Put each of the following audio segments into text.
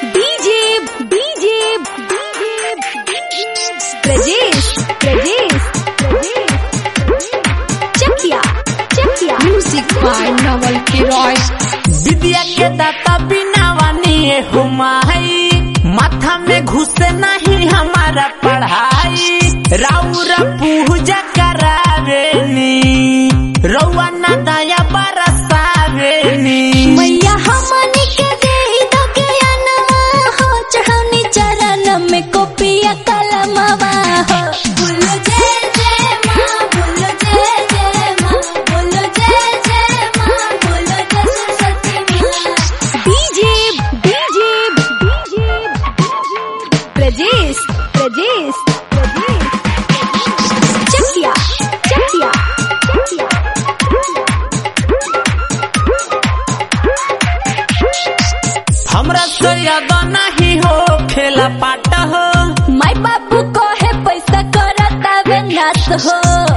DJ DJ Prajesh Prajesh Chakiya Chakiya music by Naval किरॉय विद्या के दाता बिना वानी हुमाई माथा में घुसे नहीं हमारा पढ़ाई राउर पूजा करावेनी रउआ ना दया बरसावेनी मैया हमनी के दे दो के अनवा हो चढ़ौनी चरण में कोपिया कलमवा हो बोलो जय जय माँ बोलो जय जय माँ बोलो जय जय माँ बोलो जय सरस्वती माँ DJ DJ DJ Prajesh Prajesh Prajesh चकिया चकिया चकिया हमरा से याद नहीं हो खेला पाट हो माय बाबू को है पैसा करता वे नाच हो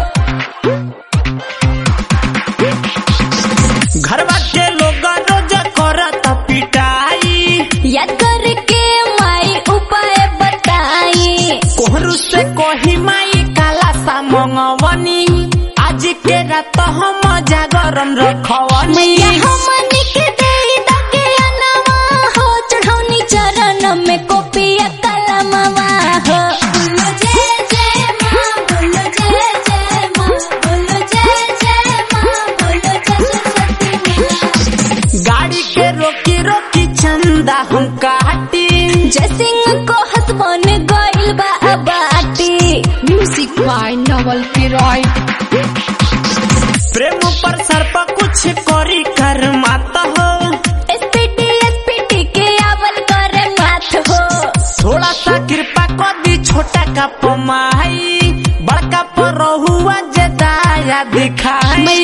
घरवा के लोग रोज करत पिटाई याद करके माई उपाय बताई कोहरू से कोही माई काला सा मंगवनी आज के रात हम जागरण रखवनी मैया हमनी के दे दके अनवा हो चढ़ौनी चरण में कोपिया कलमवा हो बोलो जय जय माँ बोलो जय जय माँ बोलो जय जय माँ बोलो जय सरस्वती माँ गाड़ी के रोकी रोकी चंदा हम काटी जय सिंह को हसबन गइल बा अबाटी म्यूजिक बाय नवल किरॉय प्रेम पर सर्प कुछ करी कर मात हो एसपीटी एसपीटी के आवल करे माथ हो थोड़ा सा कृपा कर दी छोटा का पमाई बड़का पर रहुआ जे दाया दिखाई